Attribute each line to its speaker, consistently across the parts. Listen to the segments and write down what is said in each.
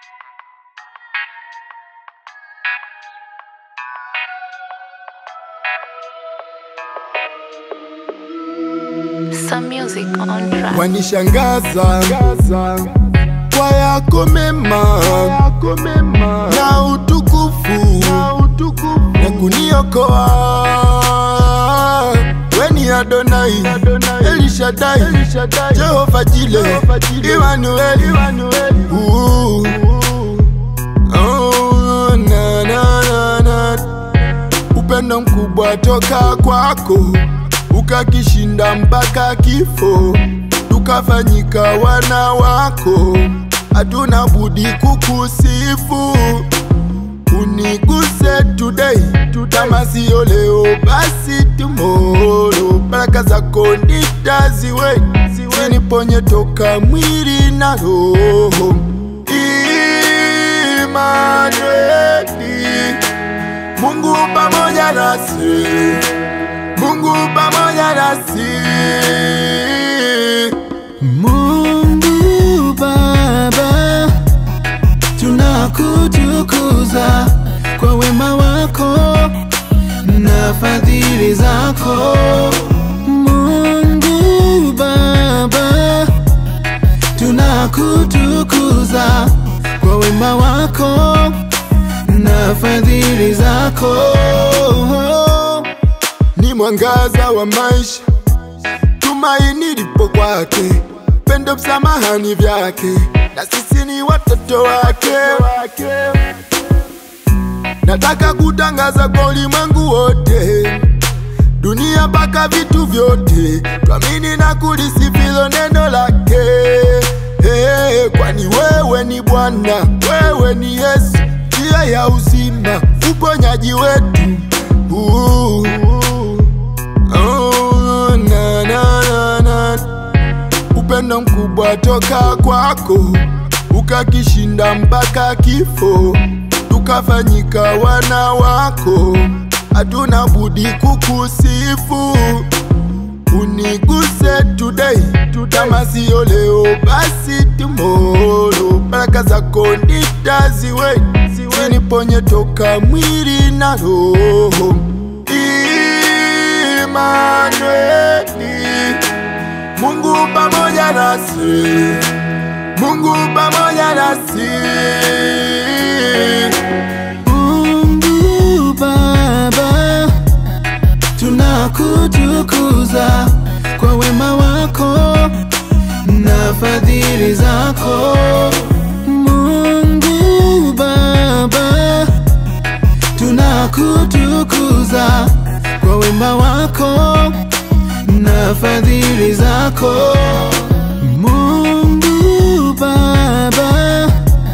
Speaker 1: Some music on track.
Speaker 2: wanishangaza kwa yako mema na utukufu na kuniokoa weni Adonai Elishadai Jehova Jile Imanueli Uu. Oh, na, na, na, na. upendo mkubwa toka kwako ukakishinda mpaka kifo tukafanyika wana wako hatuna budi kukusifu uniguse today kama siyo leo basi tomorrow baraka zako nitaziwe ziniponye toka mwili na roho Imanueli Mungu pamoja nasi Mungu pamoja nasi
Speaker 3: Mungu Baba, tunakutukuza kwa wema wako na fadhili zako. Mungu Baba, tunakutukuza kwa wema wako na fadhili zako.
Speaker 2: ni mwangaza wa maisha, tumaini lipo kwake, pendo msamahani vyake, na sisi ni watoto wake. Nataka kutangaza kwa ulimwengu wote, dunia mpaka vitu vyote, twamini na kulisifilo neno lake. Hey, kwani wewe ni Bwana, wewe ni Yesu, njia ya uzima, uponyaji wetu. Uh, oh, na, na, na, na. Upendo mkubwa toka kwako ukakishinda mpaka kifo, tukafanyika wana wako, hatuna budi kukusifu uniguse today kama siyo leo basi tomorrow baraka zako nitaziwe ziniponye toka mwili na roho Imanueli Mungu pamoja nasi Mungu pamoja nasi
Speaker 3: Mungu Baba, tunakutukuza kwa wema wako na fadhili zako. Mungu Baba, tunakutukuza kwa wema wako na fadhili zako. Mungu Baba,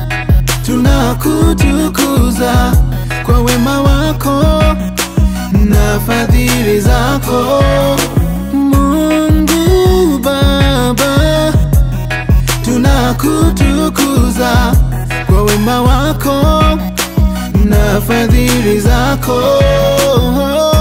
Speaker 3: tunakutukuza kwa wema wako na fadhili zako. Mungu Baba, tunakutukuza kwa wema wako na fadhili zako.